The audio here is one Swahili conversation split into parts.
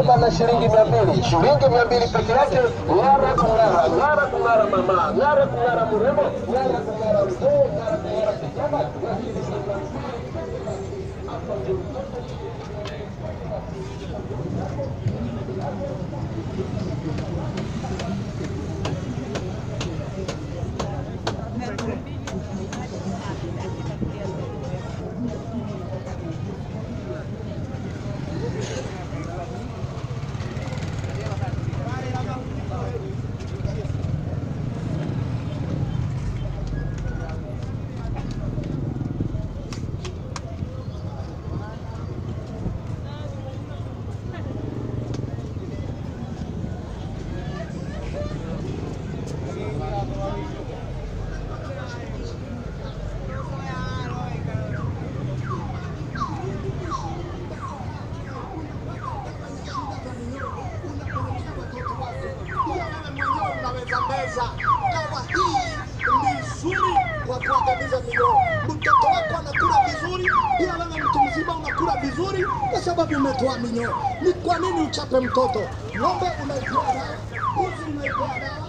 saba na shilingi mia mbili shilingi mia mbili peke yake. Ng'ara kung'ara, ng'ara kung'ara mama, ng'ara kung'ara mrembo, ng'ara kung'ara mzee, ng'ara kung'ara kijana na shilingi mia mbili. unaweza meza dawa hii ni nzuri kwa kuangamiza minyoo. Mtoto wako anakula vizuri, ila wewe mtu mzima unakula vizuri kwa sababu umetoa minyoo. Ni kwa nini uchape mtoto? Ng'ombe unaitoa dawa, mbuzi unaitoa dawa,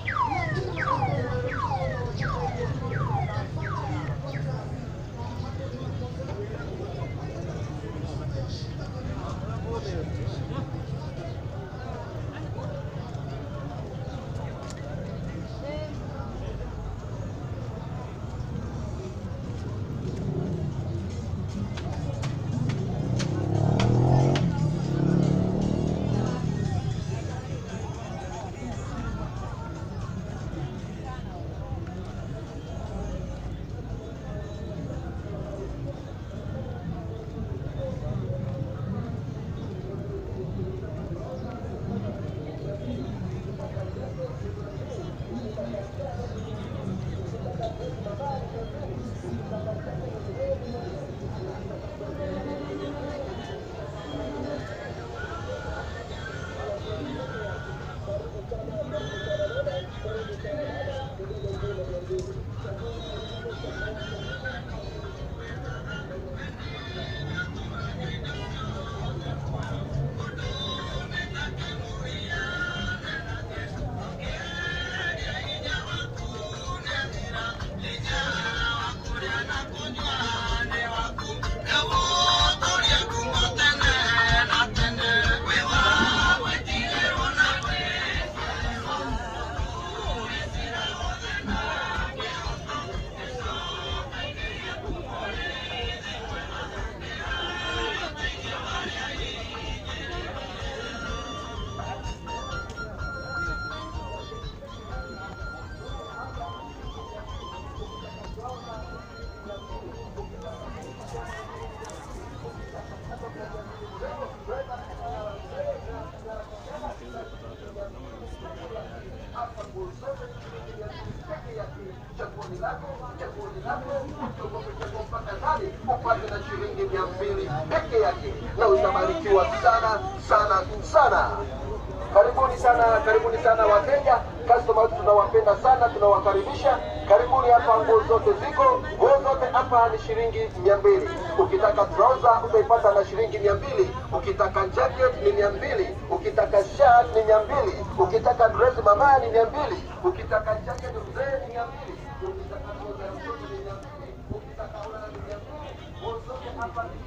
upate na shilingi mia mbili peke yake na utabarikiwa sana sana sana. Karibuni sana, karibuni sana wateja, customers tunawapenda sana, tunawakaribisha. Karibuni hapa, nguo zote ziko, nguo zote hapa ni shilingi mia mbili. Ukitaka trouser utaipata na shilingi mia mbili. Ukitaka jacket ni mia mbili. Ukitaka shirt ni mia mbili. Ukitaka dress mama ni mia mbili. Ukitaka jacket mzee ni mia mbili. Ukitaka trouser ya mtoto ni mia mbili. Ukitaka ulana ni mia mbili. Nguo zote hapa ni